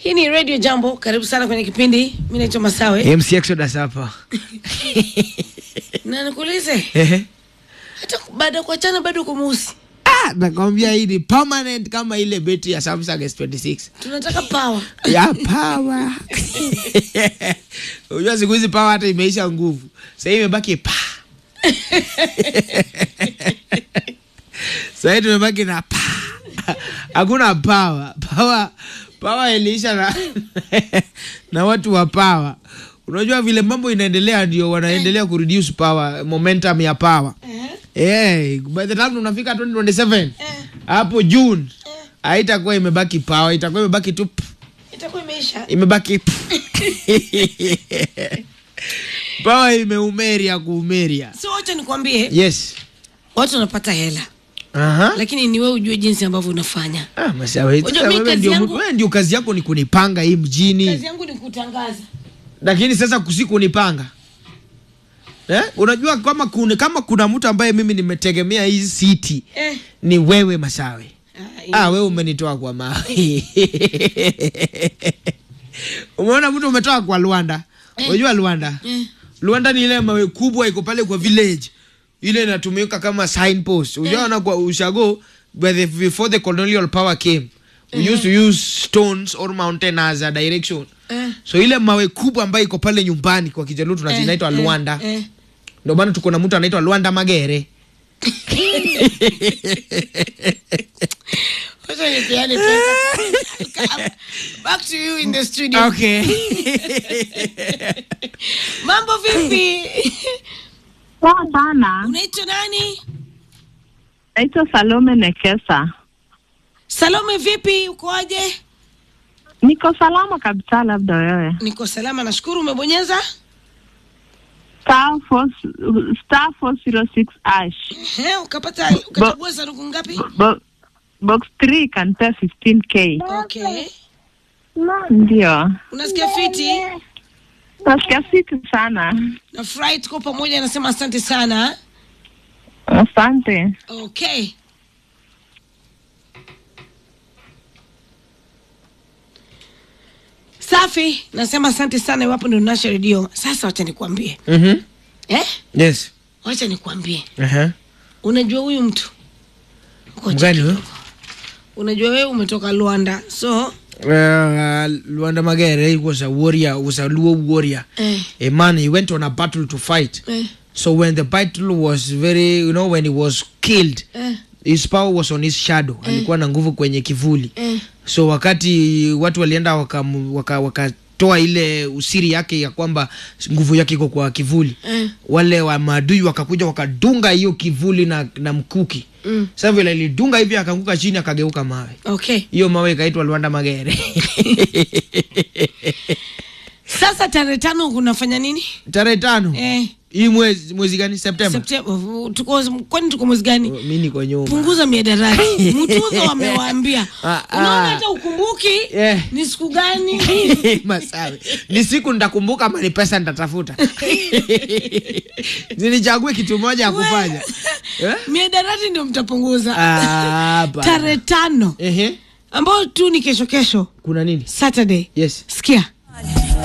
Hii ni Radio Jambo, karibu sana kwenye kipindi. Mimi naitwa Masawe MC Exodus hapa. na nikuulize, Ehe. hata baada ya kuachana bado uko mweusi. Ah, nakwambia hii ni permanent kama ile betri ya Samsung S26. Tunataka power. Ya power. Unajua siku hizi power hata imeisha nguvu. Sasa hivi imebaki pa. Sasa hivi tumebaki na pa. Hakuna power. Power power iliisha na na watu wa power. Unajua vile mambo inaendelea ndio wanaendelea kureduce power, momentum ya power. Eh, by the time unafika 2027 hapo June haitakuwa imebaki power, itakuwa imebaki tu p- Itakuwa imeisha. imebaki p- power imeumeria kuumeria. So wacha nikwambie, Yes. watu wanapata hela, Aha. lakini ni wewe ujue jinsi ambavyo unafanya. Ah, masawa. Unajua Sasa mi wewe kazi ndio yangu- wewe ndio kazi yako ni kunipanga hii mjini. Kazi yangu ni kutangaza. lakini sasa kusiku nipanga eh? Unajua kama kuna, kama kuna mtu ambaye mimi nimetegemea hii city Eh. ni wewe Masawe. Ah, Ah, wewe umenitoa kwa mawe. Umeona mtu umetoka kwa Luanda. Unajua Luanda? Eh. Luanda ni ile mawe kubwa iko pale kwa village. Ile inatumika kama signpost. Unaona kwa ushago by the, before the colonial power came. We used to use stones or mountain as a direction. Eh. So ile mawe kubwa ambayo iko pale nyumbani kwa Kijaluo tunazinaitwa Eh, Luanda. eh. Ndio maana tuko na mtu anaitwa Luanda Magere. Wacha nipeane pesa. Back to you in the studio. Okay. Mambo vipi? Poa sana. Unaitwa nani? Naitwa Salome Nekesa. Salome vipi? Ukoaje? Niko salama kabisa, labda wewe. Niko salama, nashukuru. Umebonyeza? Star four star four zero six ash. Ehe, ukapata ukachagua sanduku ngapi? Bo, box 3 can pay 15k. Okay. Ndio. Unasikia fiti? Nasikia fiti sana. Na furahi tuko pamoja, nasema asante sana. Asante. Okay. Safi, nasema asante sana iwapo ndio nasha redio. Sasa wacha nikwambie. Mhm. Eh? Yes. Wacha nikwambie. Aha. Unajua huyu mtu? Ngoja Mgani kidogo. huyo? Unajua wewe umetoka Luanda. So, Uh, Luanda Magere he was a warrior, was a Luo warrior. eh, A man, he went on a battle to fight. eh, So when the battle was very, you know, when he was killed, eh, his power was on his shadow. Alikuwa na nguvu kwenye kivuli. eh. So wakati watu walienda wakam- waka, wakatoa ile usiri yake ya kwamba nguvu yake iko kwa kivuli Eh. wale wa maadui wakakuja wakadunga hiyo kivuli na, na mkuki Mm. sasa vile ilidunga hivi akaanguka chini akageuka mawe Okay. hiyo mawe ikaitwa Luanda Magere Sasa tarehe tano kunafanya nini? tarehe tano Eh, hii mwezi mwezi gani Septemba Septemba. Tuko kwani tuko mwezi gani? mi niko nyuma punguza miadarati mtuzo wamewaambia Ah, ah. unaona hata ukumbuki Eh. ni siku gani masawe ni siku nitakumbuka ama ni pesa nitatafuta nilichague kitu moja ya kufanya eh? miadarati ndio mtapunguza Ah, hapana. tarehe tano Ehe. ambayo tu ni kesho kesho kuna nini saturday yes sikia